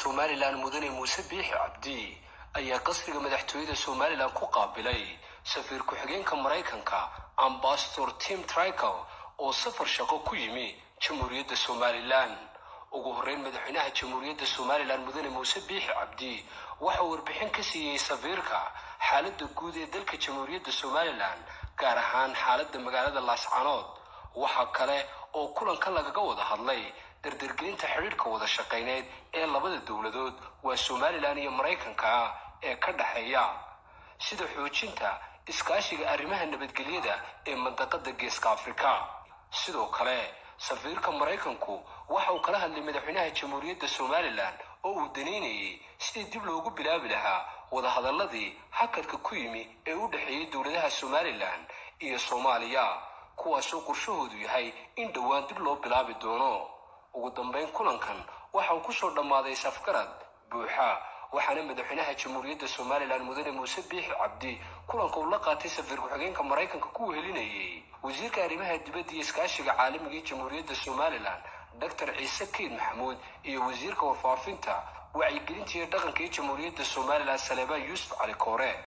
somalilan mudane muuse biixi cabdi ayaa qasriga madaxtooyada somalilan ku qaabilay safiir ku-xigeenka maraykanka ambasador tim trical oo safar shaqo ku yimi jamhuuriyadda somalilan ugu horreyn madaxweynaha jamhuuriyadda somalilan mudane muuse biixi cabdi waxa uu warbixin ka siiyey safiirka xaaladda guud ee dalka jamhuuriyadda somalilan gaar ahaan xaaladda magaalada laascanood waxaa kale oo kulanka lagaga wada hadlay dardargelinta xidhiidhka wada shaqayneed ee labada dowladood waa somalilan iyo maraykanka ah ee ka dhexeeya sida xoojinta iskaashiga arrimaha nabadgelyada ee mandaqada geeska afrika sidoo kale safiirka maraykanku waxa uu kala hadlay madaxweynaha jamhuuriyadda somalilan oo uu danaynayay sidii dib loogu bilaabi lahaa wadahadalladii hakadka ku yimi ee u dhexeeyay dowladaha somalilan iyo soomaaliya kuwaasoo qorshahoodu yahay in dhowaan dib loo bilaabi doono ugu dambayn kulankan waxa uu kusoo dhammaaday safgarad buuxa waxaana madaxweynaha jamhuuriyadda somalilan mudane muuse biixi cabdi kulanka uu la qaatay safiir ku-xigeenka maraykanka ku wehelinayay wasiirka arrimaha dibadda iyo iskaashiga caalamiga ee jamhuuriyadda somalilan doctor ciise keyd maxamuud iyo wasiirka warfaafinta wacyigelinta iyo dhaqanka ee jamhuuriyadda somalilan saleebaan yuusuf cali koore